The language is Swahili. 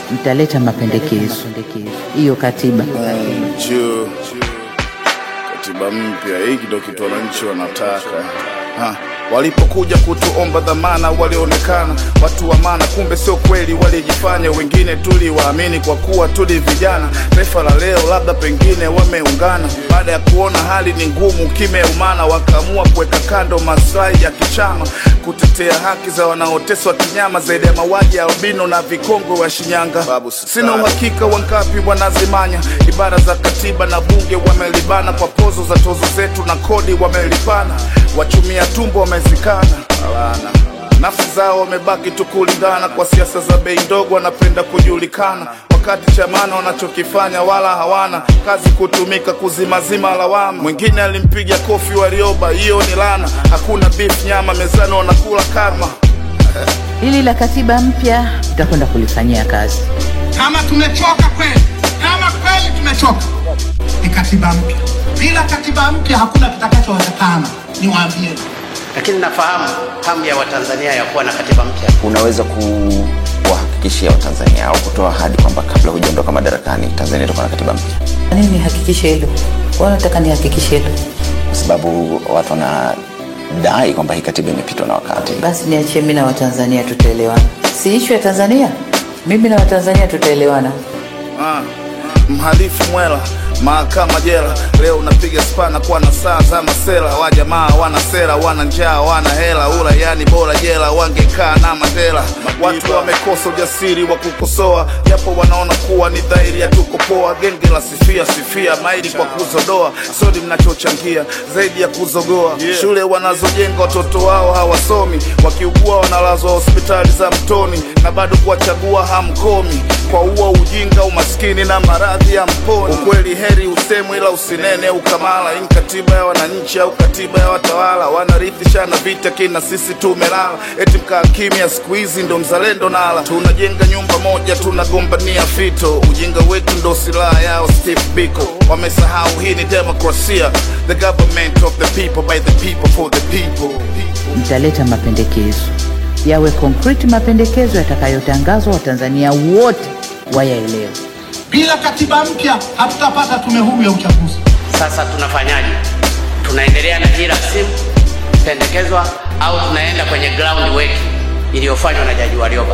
mtaleta mapendekezo hiyo katiba juu katiba mpya, hiki ndo kitu wananchi wanataka ha. Walipokuja kutuomba dhamana, walionekana watu wa maana, kumbe sio kweli, walijifanya. Wengine tuliwaamini kwa kuwa tuli vijana. Taifa la leo labda pengine wameungana, baada ya kuona hali ni ngumu, kimeumana, wakaamua kuweka kando maslahi ya kichama, kutetea haki za wanaoteswa kinyama, zaidi ya mauaji ya albino na vikongwe wa Shinyanga. Sina uhakika wangapi wanazimanya ibara za katiba na bunge, wamelibana kwa pozo za tozo zetu na kodi wamelipana, wachumia tumbo wamezikana Alana. Nafsi zao wamebaki tu kulingana kwa siasa za bei ndogo, wanapenda kujulikana, wakati chamana wanachokifanya wala hawana kazi, kutumika kuzimazima lawama. Mwingine alimpiga kofi Warioba, hiyo ni lana. Hakuna beef nyama mezani, wanakula karma. hili la katiba mpya tutakwenda kulifanyia kazi Kama tumechoka kweli, kama kweli tumechoka, ni katiba mpya. Bila katiba mpya hakuna kitakachowezekana, niwaambie. lakini nafahamu hamu ya Watanzania ya kuwa na katiba mpya. unaweza kuwahakikishia Watanzania au kutoa ahadi kwamba kabla hujaondoka madarakani Tanzania itakuwa na katiba mpya, Kwa nini nihakikishe hilo wanataka nihakikishe hilo kwa sababu watu wanadai kwamba hii katiba imepitwa na wakati. basi niachie mi na watanzania tutaelewana si ishu ya tanzania mimi na watanzania tutaelewana Ah, mhalifu mwela mahakama jela leo unapiga spana kwa na saa za masela wa jamaa wana sera wana njaa wana hela ula yani bora jela wangekaa na Mandela watu wamekosa ujasiri wa kukosoa japo wanaona kuwa ni dhahiri ya tuko poa genge la sifia sifia maili kwa kuzodoa sodi mnachochangia zaidi ya kuzogoa shule wanazojenga watoto wao hawasomi wakiugua wanalazwa hospitali za mtoni na bado kuwachagua hamkomi kwa uo ujinga umaskini na maradhi ya mponi ukweli heri usemwe ila usinene ukamala hii ni katiba ya wananchi au katiba ya watawala wanarithishana vita kina sisi tumelala eti mkaa kimya siku hizi ndo mzalendo nala tunajenga nyumba moja tunagombania fito ujinga wetu ndo silaha yao Steve Biko wamesahau hii ni demokrasia the government of the people by the people for the people mtaleta mapendekezo yawe concrete mapendekezo yatakayotangazwa watanzania wote wayaelewe Bila katiba mpya hatutapata tume huru ya uchaguzi. Sasa tunafanyaje? Tunaendelea na hii rasimu pendekezwa au tunaenda kwenye ground work iliyofanywa na Jaji Warioba?